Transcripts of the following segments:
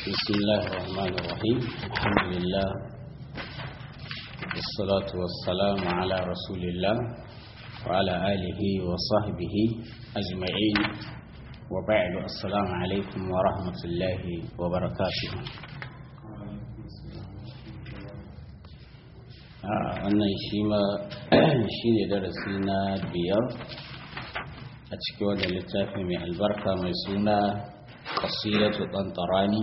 بسم الله الرحمن الرحيم الحمد لله والصلاة والسلام على رسول الله وعلى آله وصحبه أجمعين وبعد السلام عليكم ورحمة الله وبركاته wannan shi ma shi ne darasi na biyar a cikin wannan littafi mai albarka mai suna kasidatu ɗantarani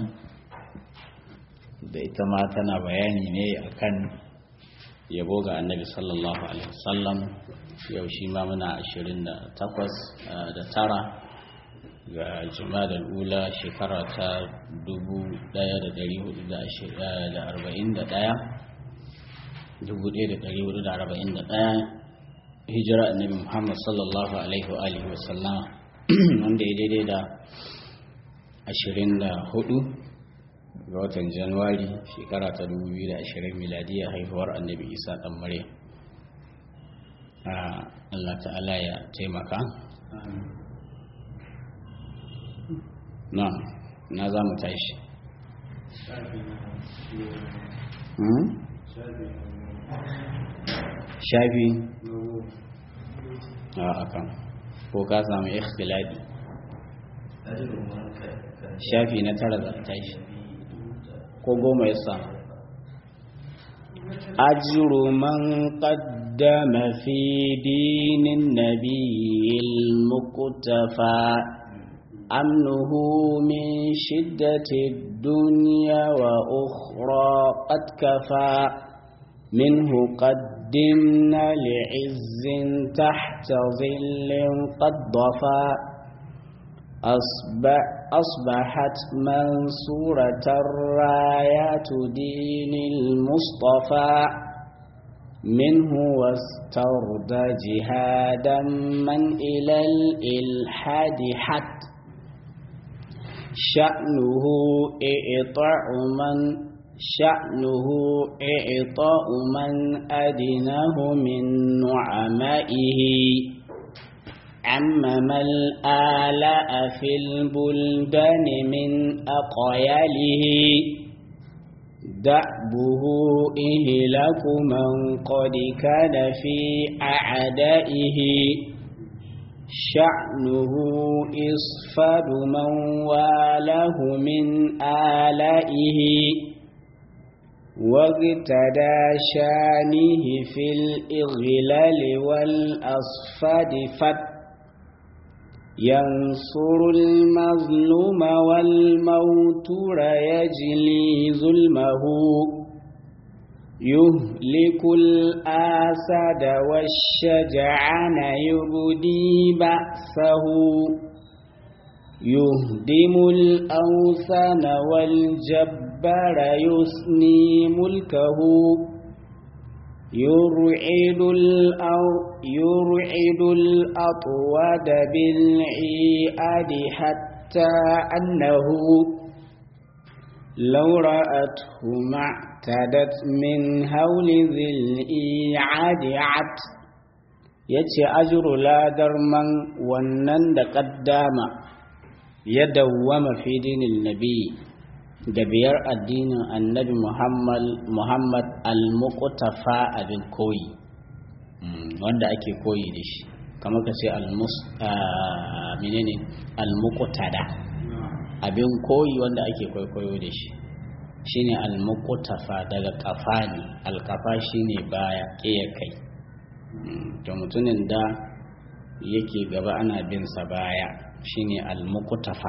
da ita ma tana bayani ne akan yabo ga annabi sallallahu alaihi wasallam yau shi ma muna ashirin da takwas da tara ga da ula shekara ta dubu ɗaya da ɗari hudu da arba'in da ɗaya dubu ɗaya da ɗari hudu da arba'in da ɗaya hijira annabi muhammad sallallahu alaihi wa alihi wasallama wanda ya daidai da ashirin da hudu ga watan januwari shekara ta dubu biyu da ashirin miladiyar haihuwar annabi isa ɗan maryam Allah ta'ala ya taimaka na na za mu tashi shafi a akan ko ka samu ikhtilafi shafi na tara da tashi ko goma ya samu ajiru man qaddama fi dinin nabiyil muktafa amnuhu min shiddati dunya wa ukhra qad kafa minhu qaddimna li'izzin tahta dhillin qad dafa أصبح أصبحت منصورة الرايات دين المصطفى منه واسترد جهادا من إلى الإلحاد حد شأنه إعطاء من شأنه إعطاء من أدناه من نعمائه عمم الآلاء في البلدان من أقياله دأبه إهلك من قد كان في أعدائه شأنه إصفاد من والاه من آلائه واغتدى شانه في الإغلال والأصفاد فت ينصر المظلوم والموتور يجلي ظلمه يهلك الآسد والشجعان يبدي بأسه يهدم الأوثان والجبار يسني ملكه يرعد الأرض يرعد الأطواد بالعياد حتى أنه لو رأته ما اعتدت من هول ذي الإيعاد عت yace ajru ladar man wannan da kaddama ya dawwama fi dinin nabi da biyar addinin annabi muhammad muhammad al-muqtafa abin koyi wanda ake koyi da shi kamar ka ce menene almuqtada abin koyi wanda ake kwaikwayo da shi shine almuqtafa daga kafani alkafa shine baya ƙeya kai to mutumin da yake gaba ana bin sa baya shine almuqtafa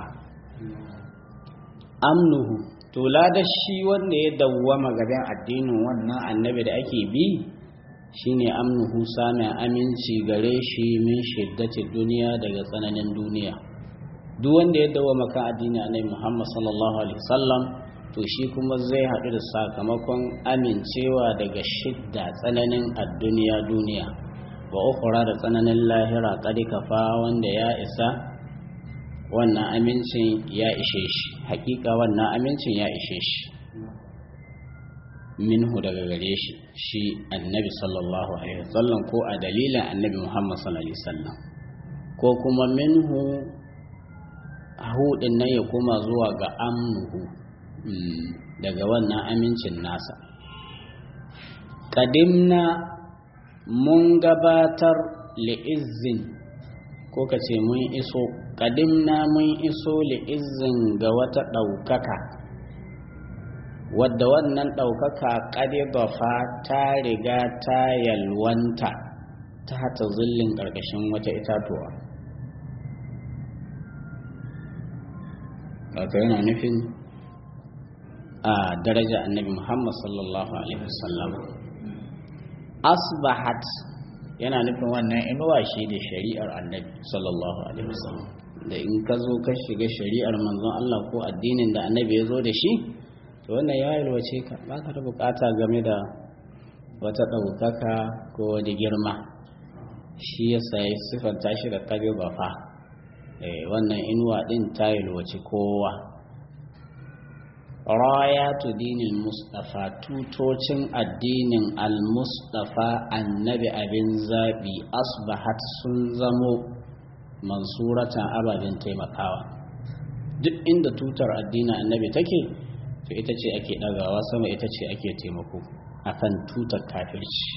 amnuhu to da shi wanda ya dawwama gaban addinin wannan annabi da ake bi shine amnuhu samun aminci gare shi min shiddati duniya daga tsananin duniya duk wanda ya dawo maka addini annabi Muhammad sallallahu alaihi wasallam to shi kuma zai haɗu da sakamakon amincewa daga shidda tsananin adduniya duniya wa ukhra da tsananin lahira kadi kafa wanda ya isa wannan amincin ya ishe shi hakika wannan amincin ya ishe shi minhu daga gare shi shi annabi sallallahu alaihi wasallam ko a dalilin annabi muhammad sallallahu alaihi wasallam ko kuma minhu hudin nan ya koma zuwa ga amnuhu daga wannan amincin nasa ƙadimna mun gabatar li'izzin ko ka ce mun iso ƙadimna mun iso li'izzin ga wata ɗaukaka wadda wannan ɗaukaka ƙadibafa ta riga ta yalwanta ta hata zullin ƙarƙashin wata itatuwa wato yana nufin a daraja annabi muhammad sallallahu alaihi wasallam asbahat yana nufin wannan inuwa shi da shari'ar annabi sallallahu alaihi wasallam da in ka zo ka shiga shari'ar manzon Allah ko addinin da annabi ya zo da shi to wannan ya yalwace ka ba ka da bukata game da wata ɗaukaka ko wani girma shi ya sayi siffanta shi da kare bafa wannan inuwa ɗin ta yalwace kowa rayatu dinil mustafa tutocin addinin al-mustafa annabi abin zaɓi asbahat sun zamo mansuratan ababen taimakawa duk inda tutar addinin annabi take to ita ce ake ɗagawa sama ita ce ake taimako akan tutar kafirci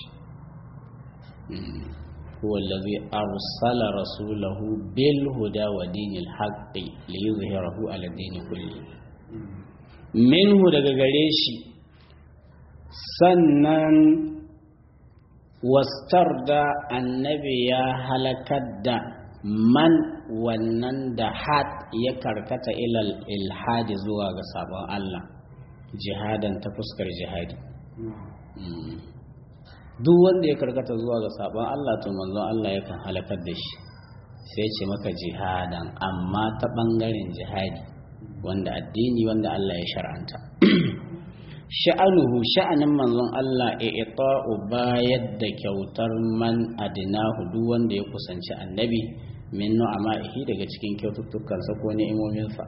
هو الذي أرسل رسوله بالهدى ودين الحق ليظهره على الدين كله منه daga gare shi sannan wastar da annabi ya halakar da man wannan da had ya karkata ilal ilhadi zuwa ga sabon Allah jihadan ta fuskar jihadi duk wanda ya karkata zuwa ga sabon Allah to manzon Allah yakan halakar da shi sai ce maka jihadan amma ta bangaren jihadi wanda addini wanda Allah ya shar'anta sha'anuhu sha'anin manzon Allah i'ta'u bayar da kyautar man adinahu duk wanda ya kusanci annabi min nu'ama'ihi daga cikin kyaututtukansa ko ni'imominsa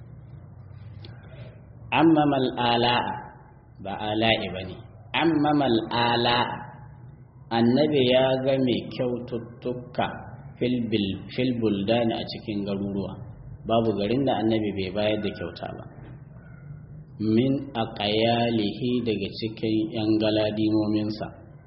amma mal ala'a ba ala'i bane amma mal ala'a annabi ya ga mai kyaututtuka fil buldani a cikin garuruwa babu garin da annabi bai bayar da kyauta ba min a ƙayalihi daga cikin 'yan galadimominsa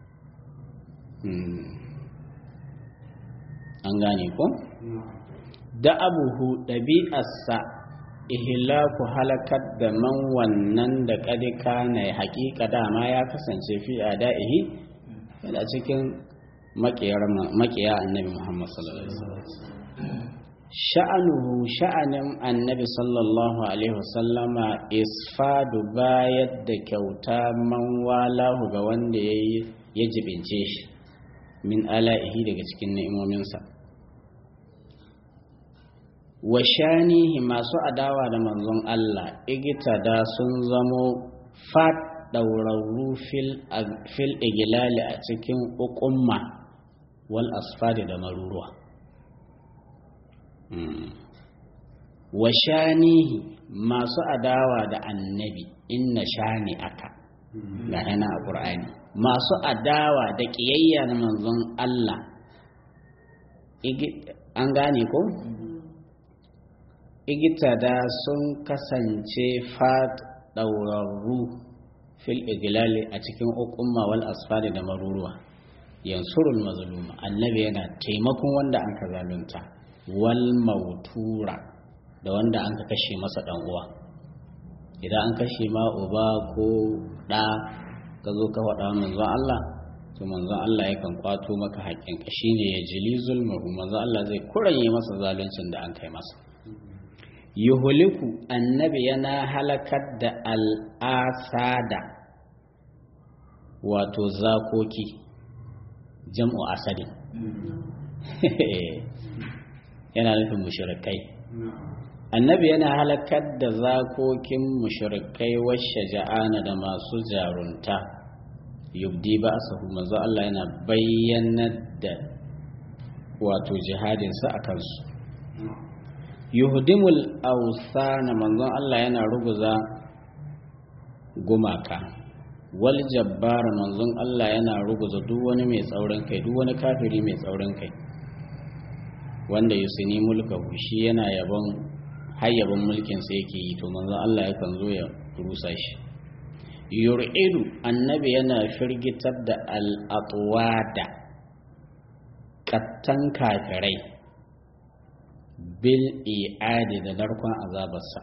an gane ko? da abuhu ɗabi'arsa ihlaku halakar da man wannan da ƙadika na haƙiƙa dama ya kasance fi a da'ihi yana cikin maƙiya annabi muhammad sallallahu alaihi wasallam sha'anuhu sha'anin annabi sallallahu alaihi wasallama isfadu bayar da kyauta man walahu ga wanda ya jibince shi min ala'ihi daga cikin ni'imominsa wa shanihi masu adawa da manzon Allah igitada sun zamo fat ɗaurarru fil igilali a cikin ukumma wal asfari da maruruwa wa shanihi masu adawa da annabi inna shani aka ga yana a ƙur'ani masu adawa da ƙiyayya na manzon Allah an gane ko? igitada sun kasance fat ɗaurarru fil igilali a cikin ukumma wal asfari da maruruwa yansurul mazluma annabi yana taimakon wanda an ka zalunta wal mautura da wanda an ka kashe masa dan uwa idan an kashe ma uba ko da ka zo ka faɗa manzon Allah to manzon Allah yakan kwato maka haƙƙin ka shine ya jili zulmuhu manzon Allah zai kuranye masa zaluncin da an kai masa yuhuliku annabi yana halakar da al'asada wato zakoki jam'u asadin yana nufin mushrikai annabi yana halakar da zakokin mushrikai washe ja'ana da masu jarunta yubdi ba sahu manzo Allah yana bayyanar da wato jihadinsa a kansu yuhdimul awsana manzon Allah yana ruguza gumaka wal jabbar manzon Allah yana ruguza duk wani mai tsaurin kai duk wani kafiri mai tsaurin kai wanda yusini mulkahu shi yana yabon har yabon mulkin sa yake yi to manzon Allah yakan zo ya rusa shi yur'idu annabi yana firgitar da al'atwada kattan kafirai bil i'adi da narkon azabarsa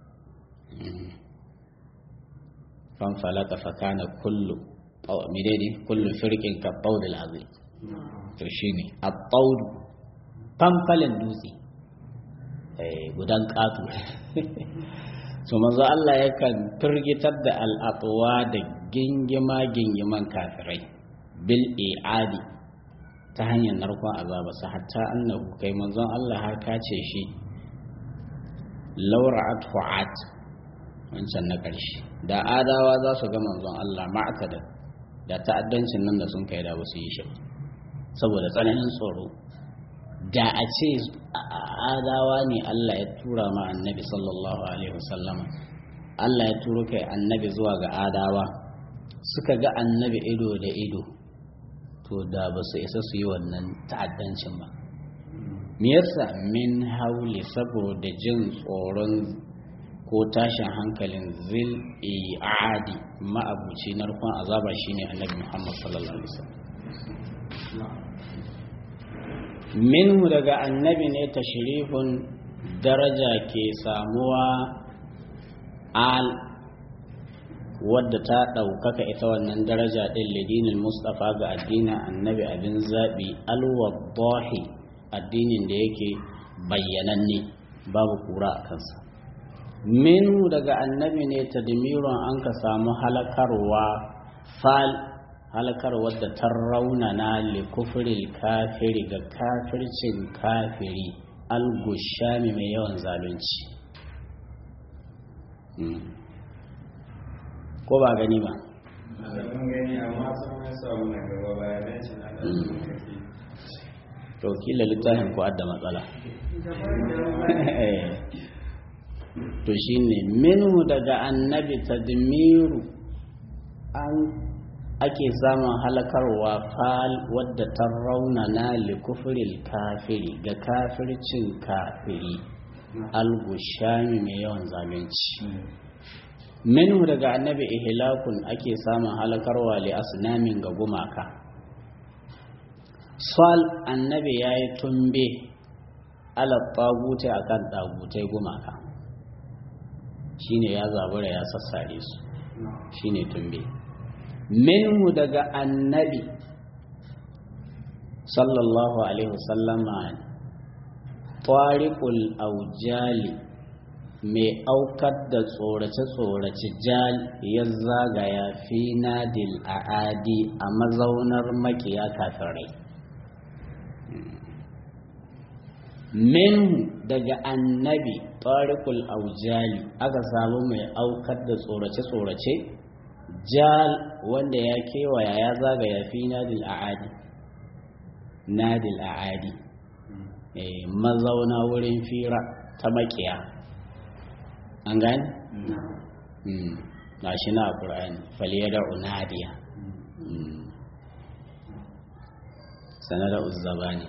fanfalaka fakana kullu midai kullu firkin ka ɓaudil azim to shi ne a ɓaudu fanfalin dutse gudan ƙatu su manzo Allah yakan firgitar da al'atuwa da gingima gingiman kafirai bil i'adi ta hanyar narkon azabarsa hatta annahu kai manzon Allah har kace shi laura'at fu'at wancan na ƙarshe da adawa za su ga manzon Allah ma'atada da ta'addancin nan da sun kai da wasu yi shi saboda tsananin tsoro da a ce adawa ne Allah ya tura ma annabi sallallahu alaihi wasallama Allah ya turo kai annabi zuwa ga adawa suka ga annabi ido da ido to da ba su isa su yi wannan ta'addancin ba me yasa min hauli saboda jin tsoron ko tashin hankalin zil i'adi ma'abuci narkon azaba shine annabi Muhammad sallallahu alaihi wasallam minhu daga annabi ne tashrifun daraja ke samuwa al wadda ta ɗaukaka ita wannan daraja ɗin lidinin mustafa ga addinin annabi abin zaɓi alwaddahi addinin da yake bayyananne babu kura a kansa minhu daga annabi ne tadmirun an ka samu halakarwa fal halakar wadda ta raunana likufril kafiri ga kafircin kafiri algushami mai yawan zalunci ko ba gani ba to kila littafin ku adda matsala to shine minhu daga annabi tadmiru an ake samun halakarwa fal wadda ta raunana likufril kafiri ga kafircin kafiri algushami mai yawan zalunci minhu daga annabi ihlakun ake samun halakarwa li asnamin ga gumaka sal annabi ya yi tumbe ala tagutai akan tagutai gumaka shine ya zabura ya sassare su shine tumbe minhu daga annabi sallallahu alaihi wasallama tariqul aujali mai aukar da tsorace-tsorace jal ya zagaya fi nadil a'adi a mazaunar makiya kafirai minhu daga annabi tariqul aujali aka samu mai aukar da tsorace-tsorace jal wanda ya kewaya ya zagaya fi nadil a'adi nadil a'adi mazauna wurin fira ta makiya an gani? na shi na ƙura'ani faliyar unadiya sanada uzzabani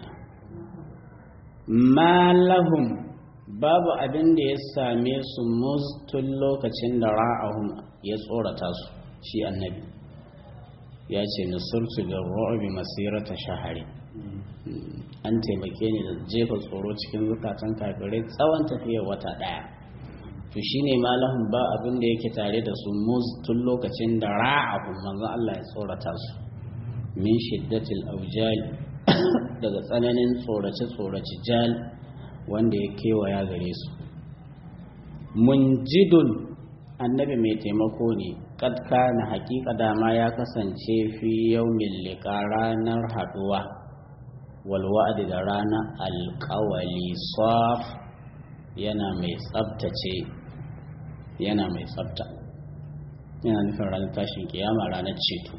malahum babu abin da ya same su tun lokacin da ra'ahum ya tsorata su shi annabi ya ce nusurtu da ru'ubi masirata shahari an taimake ni da jefa tsoro cikin zukatan kafirai tsawon tafiyar wata ɗaya to shine malahun ba abin da yake tare da su muz tun lokacin da ra'ahu manzon Allah ya tsorata su min shiddatil aujali daga tsananin tsorace tsorace jal wanda ya kewaya gare su munjidun annabi mai taimako ne kad kana hakika dama ya kasance fi yaumin liqa ranar haduwa wal wa'di da ranar alqawli saf yana mai tsabtace yana mai tsabta yana nufin ranar tashin kiyama ranar ceto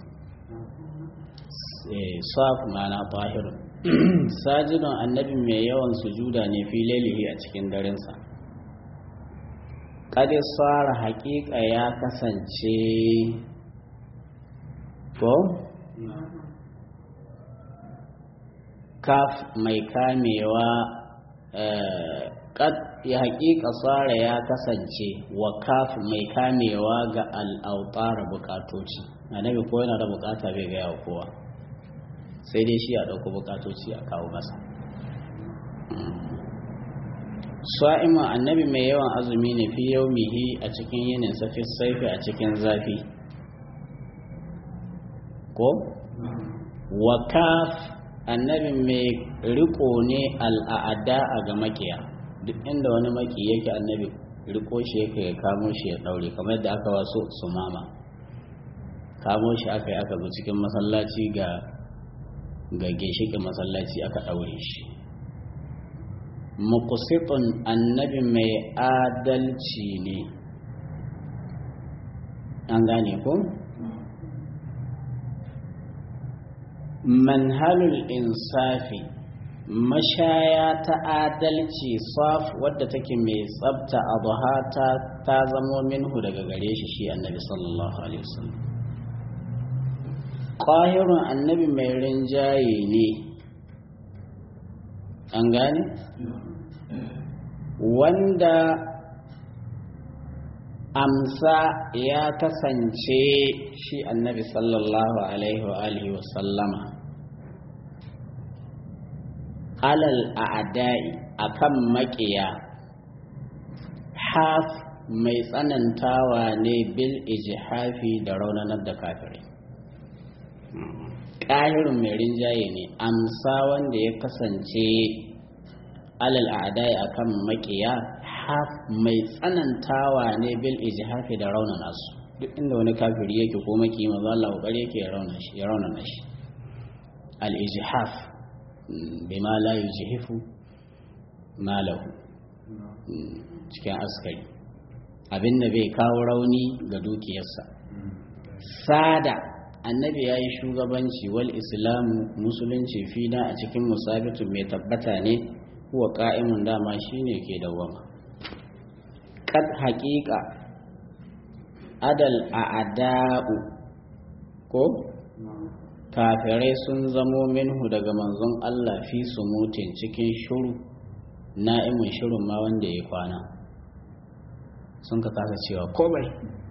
saf mana tahir sajidon annabi mai yawan sujuda ne fi lailihi a cikin darensa kadi tsara hakika ya kasance ko kaf mai kamewa kad ya haƙiƙa tsara ya kasance wa kaf mai kamewa ga al'autara bukatoci annabi ko yana da bukata bai gaya wa kowa sai dai shi a ɗauko bukatoci a kawo masa sa'ima annabi mai yawan azumi ne fi yaumihi a cikin yinin safi saifi a cikin zafi ko wakaf annabi mai riko ne al'ada a ga makiya duk inda wani maki yake annabi riko shi yake ya kamo shi ya daure kamar da aka waso su mama kamo shi aka yi aka zo cikin masallaci ga ga ginshiƙin masallaci aka daure shi muqsitun annabi mai adalci ne an gane ko manhalul insafi mashaya ta adalci saf wadda take mai tsabta abuha ta ta zamo minhu daga gare shi shi annabi sallallahu alaihi wasallam ƙahirun annabi mai rinjaye ne an gane wanda amsa ya kasance shi annabi sallallahu alaihi wa alihi wa sallama alal a'da'i akan maƙiya haf mai tsanantawa ne bil ijhafi da raunanar da kafirai ƙahirin mai rinjaye ne amsa wanda ya kasance alal a'da'i akan maƙiya haf mai tsanantawa ne bil ijhafi da raunana su duk inda wani kafiri yake ko maki manzo Allah kokari yake ya rauna shi ya raunana shi al ijhaf bima la yujhifu malahu cikin askari abin da bai kawo rauni ga dukiyarsa sada annabi ya yi shugabanci wal islamu musulunci fina a cikin musabitu mai tabbata ne kuwa ka'imun dama shine ke dawwama kad haƙiƙa adal a ada'u ko kafirai sun zamo minhu daga manzon Allah fi su mutin cikin shuru na'imin shirin ma wanda ya kwana sun ka kasa cewa komai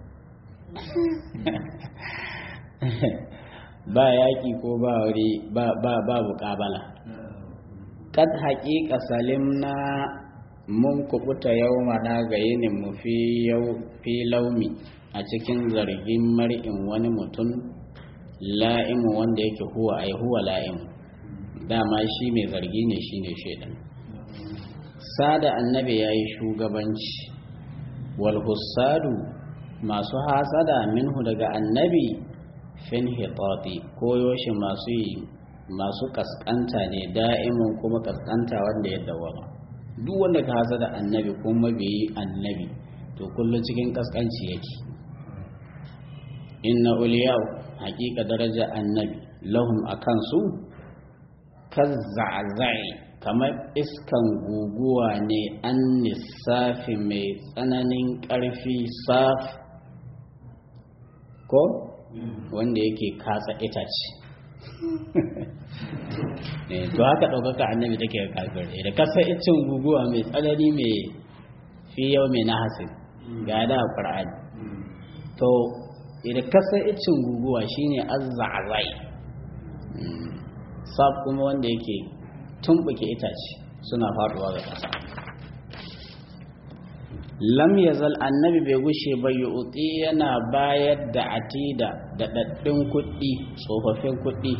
ba yaƙi ko ba wuri ba ba buƙabala kad haƙiƙa salimna mun kubuta yau mana ga yinin mu fi laumi a cikin zargin mar'in wani mutum la'imu wanda yake huwa ai huwa la'imu dama shi mai zargi ne shi ne shaidan sada annabi ya yi shugabanci wal hussadu masu hasada minhu daga annabi fin hitati koyoshi masu yi masu kaskanta ne da'imin kuma kaskanta wanda ya dawama duk wanda ka hasa da annabi kuma bai annabi to kullum cikin kaskanci yake inna uliyau hakika daraja annabi lahum akan su kazza'zai kamar iskan guguwa ne an lissafi mai tsananin ƙarfi saf ko wanda yake katsa itace to haka ɗaukaka annabi take ga kafir da kasa icin guguwa mai tsanani mai fi yau mai na hasin ga da ƙur'ani to idan kasa icin guguwa shine azza'zai sab kuma wanda yake tumbuke itace suna faduwa ga ƙasa lam yazal annabi bai gushe ba yu'ti yana bayar da atida da daddin kuɗi tsofaffin kuɗi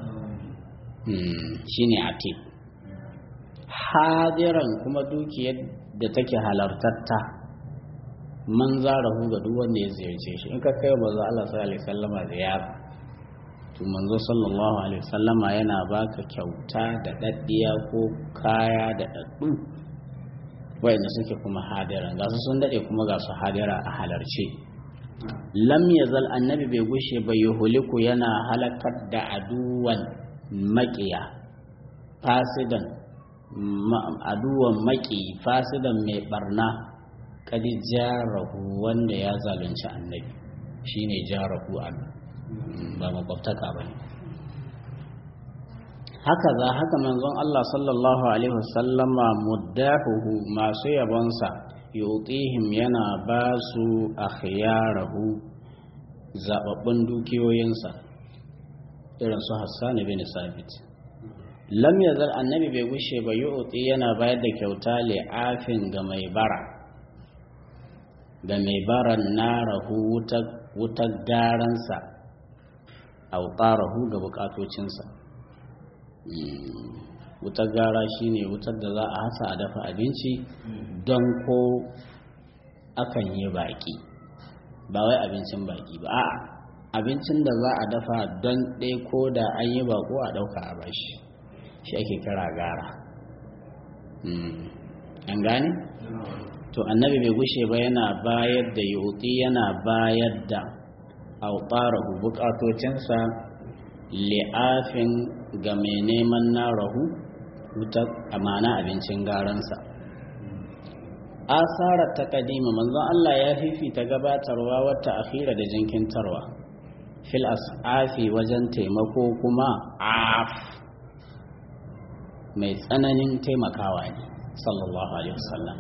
shine atid hadiran kuma dukiyar da take halartatta man zarahu ga duk wanda ya ziyarce shi in ka kai manzo Allah sallallahu alaihi wasallama ziyara to manzo sallallahu alaihi wasallama yana baka kyauta da daddiya ko kaya da daddu wayanda suke kuma hadira ga su sun dade kuma ga su hadira a halarce lam yazal annabi bai gushe bai yuhuliku yana halakar da aduwan maƙiya fasidan aduwan maƙi fasidan mai barna kadi jarahu wanda ya zalunci annabi shine jarahu an ba makwabtaka ba ne haka za haka manzon Allah sallallahu alaihi wasallama muddahuhu masu yabonsa yutihim yana ba su akhyarahu zababbun dukiyoyinsa irin su Hassan bin Sabit lam yazal annabi bai gushe ba yu'ti yana bayar da kyauta li'afin ga mai bara ga mai baran narahu wutar garansa autarahu ga bukatocinsa wutar gara shine wutar da za a hasa a dafa abinci don ko akan yi baki ba wai abincin baki ba a'a abincin da za a dafa don ɗaya ko da an yi bako a ɗauka a bashi shi ake kira gara an gane? to annabi bai gushe ba yana bayar da yuti yana bayar da autarahu bukatocinsa li'afin ga mai neman narahu wutar amana abincin garansa asarar ta kadima manzon Allah ya fifita gabatarwa wata akhira da jinkintarwa fil as'afi wajen taimako kuma af mai tsananin taimakawa ne sallallahu alaihi wasallam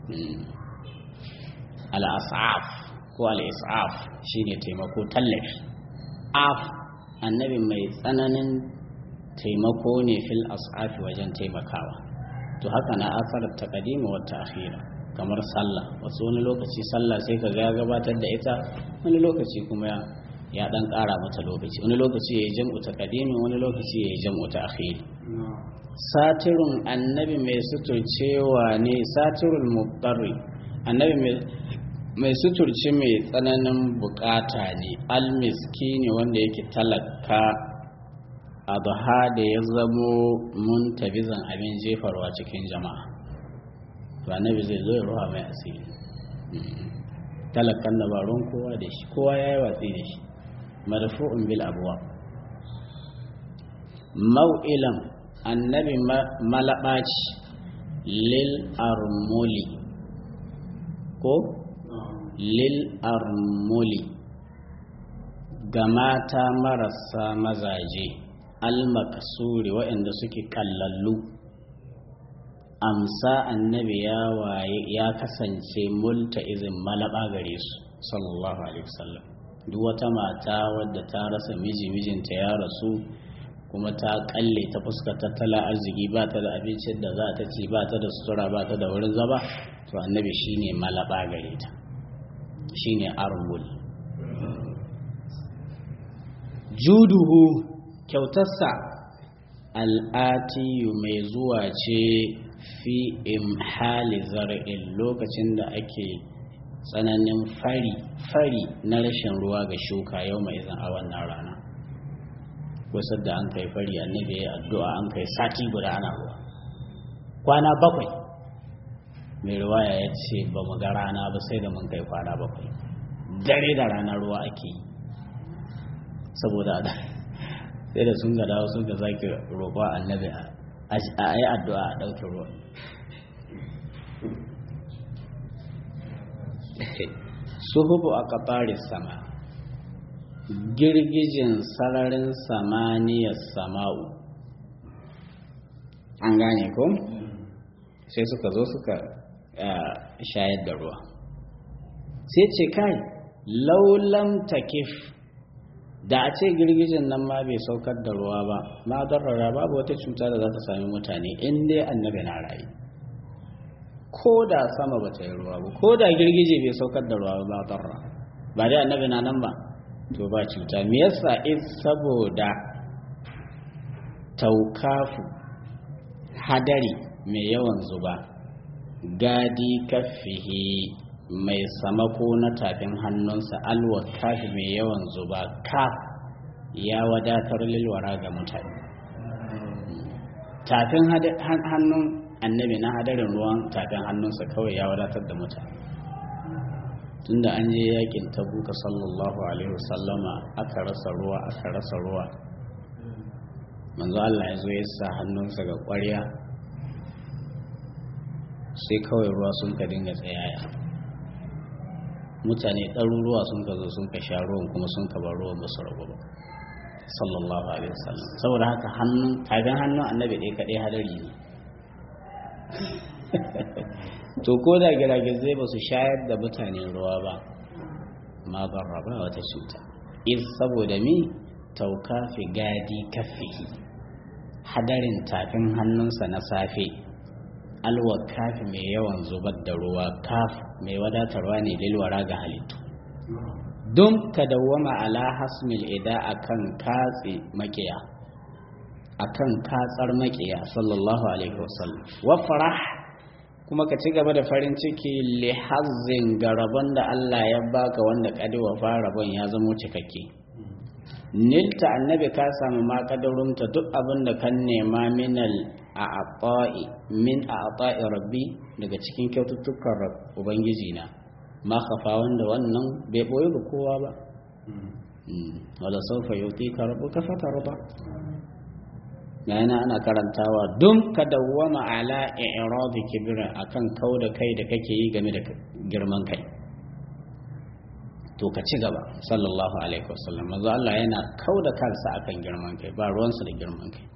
al-as'af ko al-is'af shine taimako tallafi af annabi mai tsananin taimako ne fil as'afi wajen taimakawa to haka na asarar taqdima wa ta'khira kamar sallah wasu wani lokaci sallah sai ka ga gabatar da ita wani lokaci kuma ya ya dan ƙara mata lokaci wani lokaci ya yi jam'u taqdimi wani lokaci ya yi jam'u ta'khiri satirun annabi mai suturcewa ne satirul muqtarri annabi mai suturce mai tsananin bukata ne almiskini wanda yake talaka adha da ya zamo muntabizan abin jefarwa cikin jama'a to annabi zai zo ya ruwa mai asiri talakan da baron kowa da shi kowa ya yi watsi da shi marfu'un bil abuwa mau'ilan annabi malaɓaci lil armuli ko lil armuli ga mata marasa mazaje almakasuri waɗanda suke kallallu amsa annabi ya waye ya kasance multa izin malaba gare su sallallahu alaihi wasallam duk wata mata wadda ta rasa miji mijinta ya rasu kuma ta kalle ta fuska tattala arziki ba ta da abincin da za ta ci ba ta da sutura ba ta da wurin zaba to annabi shine malaba gare ta shine armul juduhu kyautarsa al'atiyu mai zuwa ce fi imhali zar'in lokacin da ake tsananin fari fari na rashin ruwa ga shuka yau mai zan a wannan rana wasu da an kai fari annabi ya addu'a an kai sati guda ana ruwa kwana bakwai mai ruwaya ya ce ba mu ga rana ba sai da mun kai kwana bakwai dare da rana ruwa ake yi saboda da sai da sun ga dawo sun ga zaki roƙo annabi a yi addu'a a ɗauke ruwa suhubu a kafarin sama girgijin sararin samaniyar sama'u an gane ko sai suka zo suka shayar da ruwa sai ce kai laulam takif da a ce girgijin nan ma bai saukar da ruwa ba ma darrara babu wata cuta da za ta sami mutane in dai annabi na rayu ko da sama ba ta yi ruwa ba ko da girgije bai saukar da ruwa ba darra ba dai annabi na nan ba to ba cuta me yasa in saboda taukafu hadari mai yawan zuba gadi kafihi mai samako na tafin hannunsa alwa kafi mai yawan zuba kaf ya wadatar lilwara ga mutane tafin hannun annabi na hadarin ruwan tafin hannunsa kawai ya wadatar da mutane tunda an je yakin tabuka sallallahu alaihi wasallama aka rasa ruwa aka rasa ruwa manzo Allah ya zo ya sa hannunsa ga ƙwarya sai kawai ruwa sun ka dinga tsayaya mutane ɗaruruwa sun ka zo sun ka sha ruwan kuma sun ka bar ruwan ba su rabu ba sallallahu alaihi wasallam saboda haka hannun tagan hannun annabi ɗaya kaɗai hadari ne to ko da giragizai ba su shayar da mutane ruwa ba ma barra ba wata cuta is saboda mi tauka fi gadi kafihi hadarin tafin hannunsa na safe alwa kafi mai yawan zubar da ruwa kaf mai wadatarwa ne lilwara ga halittu don ka dawwama ala hasmil ida akan katse makiya akan katsar makiya sallallahu alaihi wasallam wa farah kuma ka ci gaba da farin ciki li hazzin ga rabon da Allah ya baka wanda kadi wa rabon ya zamo cikakke nilta annabi ka samu ma kadarunta duk abin da kan nema minal a'ata'i min a'ata'i rabbi daga cikin kyaututtukan ubangiji na ma kafa wanda wannan bai boye ga kowa ba wala saufa yutika rabbuka fatarda yana ana karantawa dun ka dawwama ala i'radi kibra akan kauda kai da kake yi game da girman kai to ka ci gaba sallallahu alaihi wasallam manzo Allah yana kauda kansa akan girman kai ba ruwansa da girman kai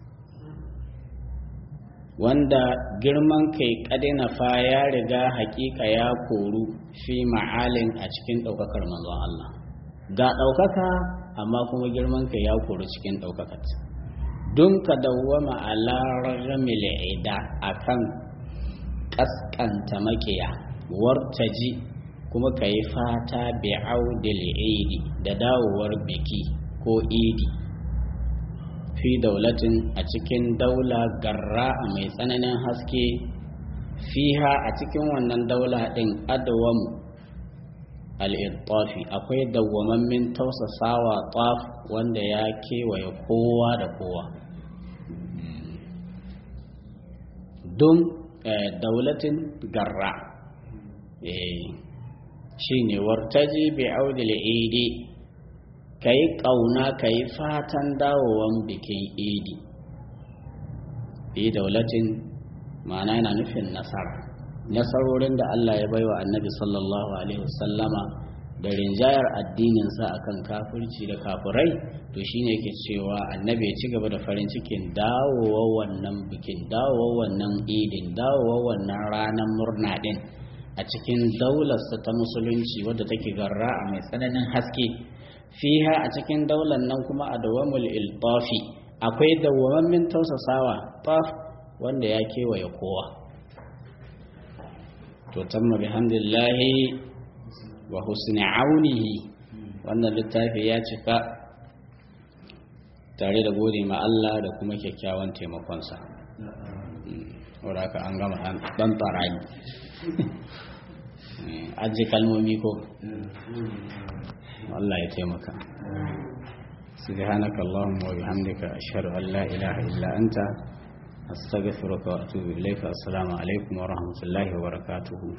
wanda girman kai kadina fa ya riga hakika ya koru fi ma'alin a cikin daukakar manzon Allah ga daukaka amma kuma girman kai ya koru cikin daukakar don ka dawwama ala rajamil ida akan kaskanta makiya wartaji kuma ka yi fata bi audil idi da dawowar biki ko idi fi daulatin a cikin daula garra a mai tsananin haske fiha a cikin wannan daula ɗin adawamu al'ittafi akwai dawwamammin tausasawa taf wanda ya kewaye kowa da kowa don daulatin garra shi ne wartaji bi audil idi ka yi ƙauna ka yi fatan dawowan bikin idi fi daulatin ma'ana yana nufin nasara nasarorin da Allah ya baiwa annabi sallallahu alaihi wasallama da rinjayar addininsa akan kafirci da kafirai to shine yake cewa annabi ya ci gaba da farin cikin dawowa wannan bikin dawowa wannan idin dawowa wannan ranar murna din a cikin daularsa ta musulunci wadda take garra a mai tsananin haske fiha a cikin daular nan kuma a dawamul iltafi akwai dawwamammin tausasawa taf wanda ya kewaye kowa to tamma bihamdillahi wa husni aunihi wannan littafi ya cika tare da gode ma Allah da kuma kyakkyawan taimakonsa wadda ka an gama ɗan tsarani ajiye kalmomi ko Allah ya taimaka سبحانك اللهم وبحمدك أشهد أن لا إله إلا أنت أستغفرك وأتوب إليك السلام عليكم ورحمة الله وبركاته